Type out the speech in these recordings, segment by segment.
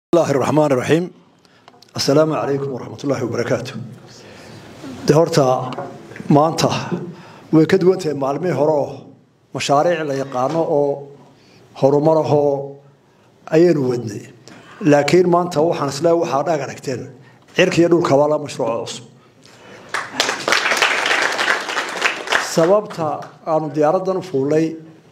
bismillahi raxmaan raxiim assalaamu calaykum waraxmat ullaahi wabarakaatu dee horta maanta way ka duwan tahay maalmihii hore oo mashaariic la yaqaano oo horumarahoo ayaynu wadnay laakiin maanta waxaan isle waxaa dhaag aragteen cirka iyo dhulkaba la mashruuco cusub sababta aanu diyaaraddan u fuulnay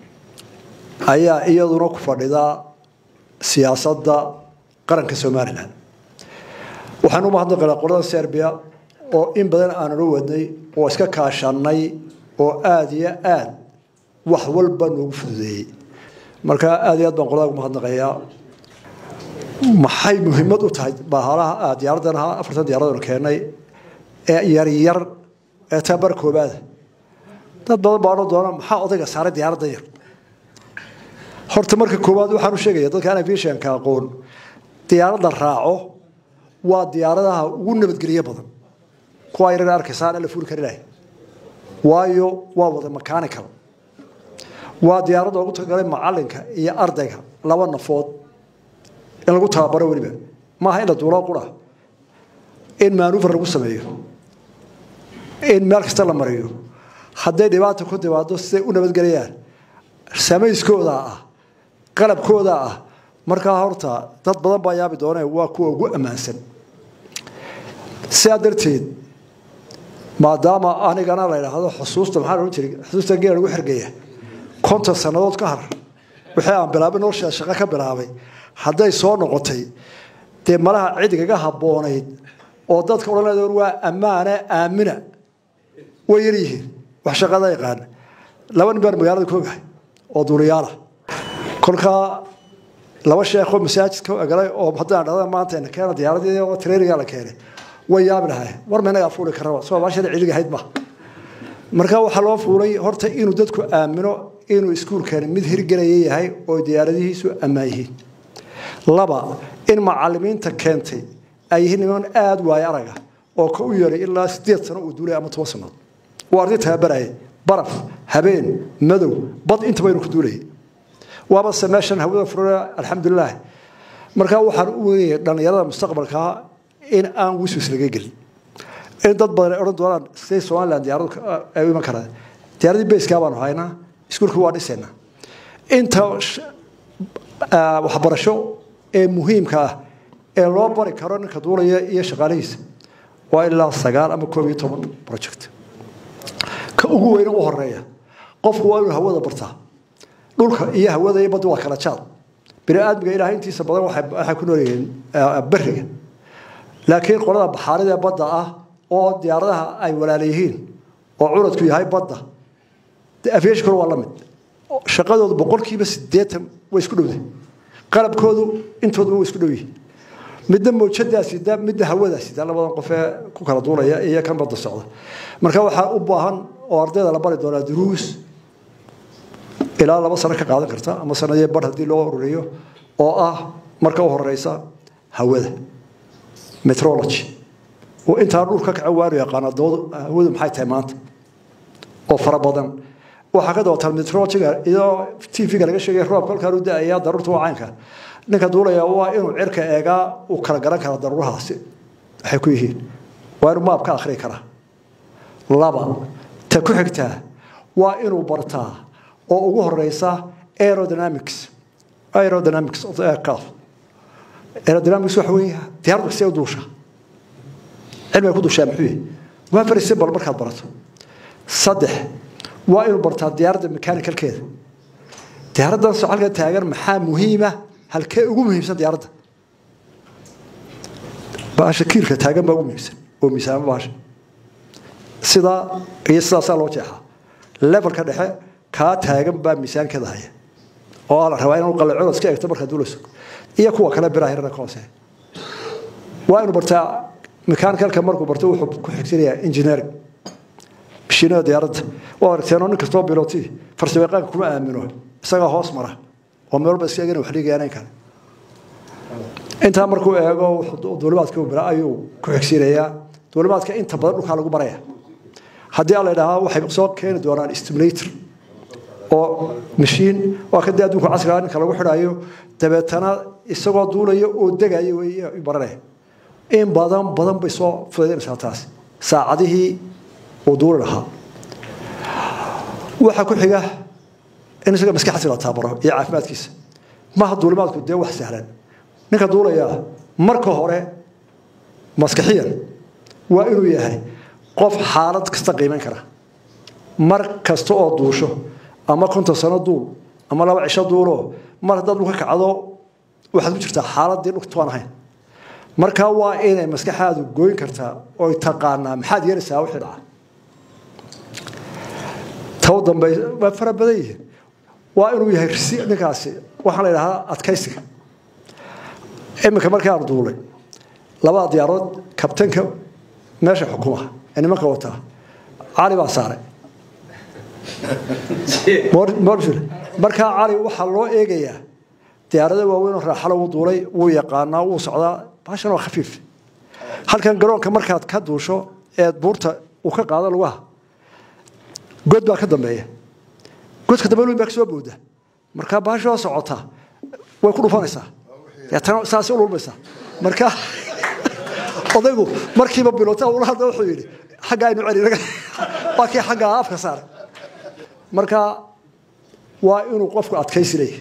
ayaa iyaduna ku fadhidaa siyaasadda qaranka somalilan waxaan u mahadnaqaynaa qolada serbia oo in badan aanula wadnay oo iska kaashanay oo aada iyo aad wax walba noogu fududeeyey marka aada iyo aad baan qolada ugu mahadnaqayaa maxay muhiimad u tahay bahalaha diyaaraddan ahaa afartan diyaaradanu keenay ee yaryar ee tabar koobaada dad badan baa odhan doona maxaa odayga saaray diyaaraddan yar horta marka koowaad waxaan u sheegaya dadka aan aviationka aqoon diyaaradda raaco waa diyaaradaha ugu nabadgelyo badan kuwaa yarar arkaysaan la fuuli kari lahay waayo waa wada mechanical waa diyaaradda ugu talagalay macalinka iyo ardayga laba nafood in lagu tababaro weliba maaha in la duuloo qura in manuver lagu sameeyo in meel kasta la mariyo hadday dhibaata ku timaado siday u nabadgelayaan samayskooda ah qalabkooda ah markaa horta dad badan baa yaabi doone waa kuwa ugu ammaansan sidaa darteed maadaama anigana la idhaahdo xusuusta maxaa lohan jiray xusuusta geela lagu xergeeya konton sannadood ka har wixii aan bilaabay noloshaa shaqo ka bilaabay hadday soo noqotay dee malaha cidigaga habboonayd oo dadka odhan leedoon waa ammaane aamina way yar yihiin wax shaqada yaqaana laba nin baan magaalada ku ogahay oo duuliyaala kolkaa laba sheekoo masaajidka galay oo haddaan dhahda maanta keena diyaaradii oo traininga la keenay way yaabi lahay war ma inagaa fuuli karaba soo baashada ciliga ahayd ma marka waxaa loo fuulay horta inuu dadku aamino inuu iskuulkani mid hirgelaya yahay oo diyaaradihiisu ammaan yihiin laba in macalimiinta keentay ay yihiin niman aada waayo araga oo ka u yeeray ilaa sideed sano uu duulay ama toban sannaod waa arday tababaraya baraf habeen madow bad intaba inuu ku duulayay waaba se meeshan hawada furana alxamdulilah markaa waxaan u weynaya dhallinyarada mustaqbalkaa in aan wiswis laga gelin in dad badan ay odhan doonaan siday somalilan diyaaradu ay u iman karaan diyaaradii bayskaa baanu haynaa iskuulka waa dhisaynaa inta waxbarasho ee muhiimka ah ee loo bari karo ninka duulaya iyo shaqaalihiisa waa ilaa sagaal ama koob iyo toban project ka ugu weyne u horeeya qofku waa inuu hawada bartaa dhulka iyo hawada iyo badda waa kala jaad bini aadmiga ilaahay intiisa badan waxay ku noolyihiin beriga laakiin qolada baxaarida ee badda ah oo diyaaradaha ay walaala yihiin oo curadku yahay badda aviationkuna waa la mid shaqadoodu boqolkiiba sideetan way isku dhowdahay qalabkoodu intooduba way isku dhow yihiin midna mawjadaa sida midna hawadaa sida labadan qof ee ku kala duulaya iyo kan badda socda marka waxaa u baahan oo ardayda la bari doonaa duruus ilaa laba sano ka qaadan karta ama sanadii bar haddii loo ururiyo oo ah marka u horeysa hawada metrology oo intaa dhulka kaca waanu yaqaana hawadu maxay tahay maanta oo fara badan waxaa ka dabataan metrologyga iyadoo tv-ga laga sheegay roobka halkaan u da-aya daruurta waa caynka ninka duulaya waa inuu cirka eegaa uu kala garan kara daruurahaasi waxay ku yihiin waa inuu maab ka akhri karaa laba ta ku xigtaa waa inuu bartaa oo ugu horeysa aerodynamics aerodynamics of the aircraft aerodynamics waxa weeye diyaaraddu see u duusha cilmiga ku duushaa muxuu yahay waa very simple markaad barato saddex waa inuu bartaa diyaaradda mechanicalkeeda diyaaraddan socalka taagan maxaa muhiima halkee ugu muhiimsan diyaaradda baasha kiilka taagan baa ugu muhiimsan oo miisaamo baasha sidaa iyo sidaasaa loo jeexaa levelka dhexe kaa taagan baa miisaankeeda haya oo aa la rabaa inuu qalacooda iska eegto markaad duulayso iyo kuwa kale biraha yarana ka hoose waa inuu bartaa mechaanicalka markuu barto wuxuu ku xigsanayaa engineering mashiinada diyaaradda waa aragteenoo nin kastoo biloti farsamayaqaanka kuma aamino isagaa hoos mara oo meel walba iska eegana wax dhigayaanayn kale intaa markuu eego duulimaadka bira ayuu ku xigsiinayaa duulimaadka inta badan dhulkaa lagu baraya haddii aan la idhaahaa waxay soo keeni doonaan stimulator oo mashiin waa kadii adduunka casriga ninka lagu xidhayo dabeetana isagoo duulaya oo degayo wey baranaya in badan badan bay soo fudaynaysaa taasi saacadihii uu duuli lahaa waxaa ku xiga in isaga maskaxdiisa la taabaro iyo caafimaadkiisa maha duulimaadku dee wax sahlan ninka duulayaa marka hore maskaxiyan waa inuu yahay qof xaalad kasta qiiman kara mar kasta oo duusho ama konton sano duul ama laba cisho duulo mar haddaad dhulka kacdo waxaad ku jirtaa xaaladii dhulka tuaan ahayn marka waa inay maskaxaadu gooyn kartaa oy taqaanaa maxaad yeelaysaa wixii dhaca taw dambe waa fara badan yihiin waa inuu yahay risi ninkaasi waxaa la yidhahdaa adkaysiga iminka markaanu duulay labada diyaarood kabtanka meesha xukuma ee nimanka wataa cali baa saaray markaa cali waxaa loo eegayaa diyaarada waaweynoo raaxalo wuu duulay wuu yaqaanaa wuu socdaa baashan waa khafiif halkan garoonka markaad ka duusho eed buurta uu ka qaado lugaha god baa ka dambeeya godka dambe baa ka soo booda markaa baasha oo socota way ku dhufanaysaa deetana saasay u lulmaysaa marka odaygu markiiba bilota ula hadla wuxuu yidhi xagga aynu celi waa kii xagga afka saaray marka waa inuu qofku adkaysi leeyahy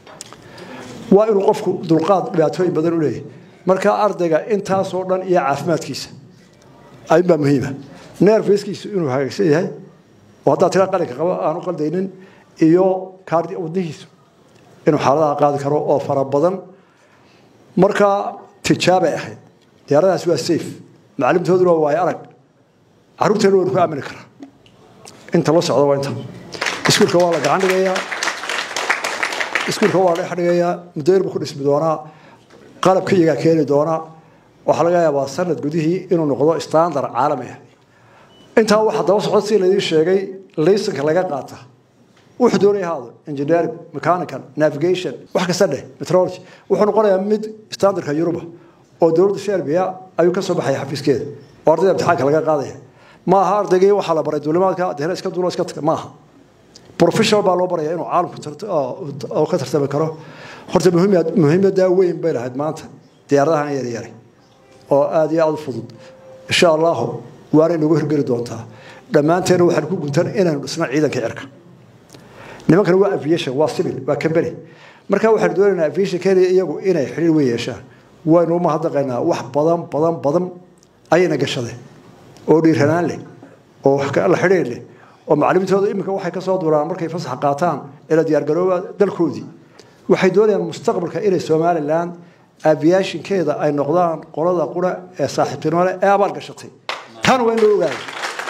waa inuu qofku dulqaad dhibaatooyin badan u leeyahy marka ardayga intaasoo dhan iyo caafimaadkiisa ayunbaa muhiima neerfeskiisu inuu hagaagsan yahay oo haddaad tira qalinka qabo aanu qaldaynin iyo kaardi wadnihiisu inuu xaaladaha qaadi karo oo fara badan marka tijaabay ahayd diyaaradahaas waa safe macallimtooduna waa waayo arag carruurteena waynu ku aamini karaa inta la socda waa inta iskuulka waa la gacan dhigayaa iskuulka waa la dhex dhigayaa mudayr buu ku dhismi doonaa qalabka iyagaa keeni doonaa waxaa laga yaabaa sanad gudihii inuu noqdo standard caalami ah intaa waxaa daba socda si laydin sheegay laysanka laga qaata wuxuu doonaya haado engineering mechanical navigation wax kasta dheh metrology wuxuu noqonayaa mid standardka yuruba oo dowladda serbia ayuu ka soo baxaya xafiiskeeda oo ardayda imtixaanka laga qaadaya ma aha ardaygii waxaa la baray duulimaadka dehna iska duulo iska taga maaha professional baa loo baraya inuu caalamku ka tartami karo horta muhiimadaa weyn bay lahayd maanta diyaaradahan yaryari oo aada iyo aada u fudud insha allahu waanay nagu hirgeli doontaa dhammaanteena waxaan ku guntan inaynu dhisno ciidanka cirka nimankana waa aviation waa civil waa company marka waxaanu doonaynaa aviation kenya iyagu inay xidhiir weyn yeeshaan waynu umahadnaqaynaa wax badan badan badan ayayna gashadeen oo dhiiranaan leh oo la xidhiir leh oo macalimiintooda iminka waxay kasoo duuraan markay fasax qaataan ila diyaargarooba dalkoodii waxay doonayaan mustaqbalka inay somalilan aviationkeeda ay noqdaan qolada qura ee saaxiibtinimo leh ee abaal gashatay taana waa in loo ogaada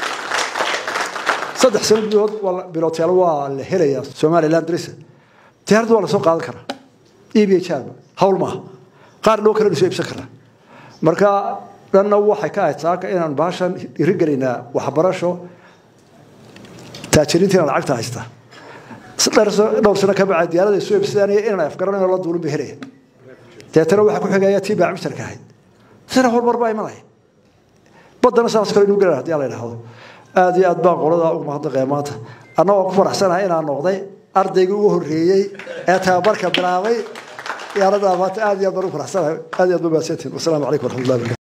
saddex sano gudahood bilotyaal waa la helayaa somalilan drisa diyaaradda waa lasoo qaadan karaa e b h ba hawl maaha qaar loo kala soo iibsan karaa marka dhanna waxay ka ahayd saaka inaan baashan dhiirigelinaa waxbarasho taajiriintiina lacagta haysta dhowr sano ka bacay diyaarada soo iibsanaya inaan afgaranayo la duulin bay helaya deetana waxaa ku xigaya tii baa cimsharka ahayd sina horumar baa imanaya baddana saas kale inuu galan hadii la yidhaahdo aada iyo aad baan qolada ugu mahadnaqaya maanta annagoo ku faraxsanahay inaan noqday ardaygii ugu horreeyey ee tababarka bilaabay diyaaradda maanta aada iyo aad baan ugu faraxsanahay aada iyo aad ba mahadsantihin wasalaamu calaykum waraxmatullahi barakatu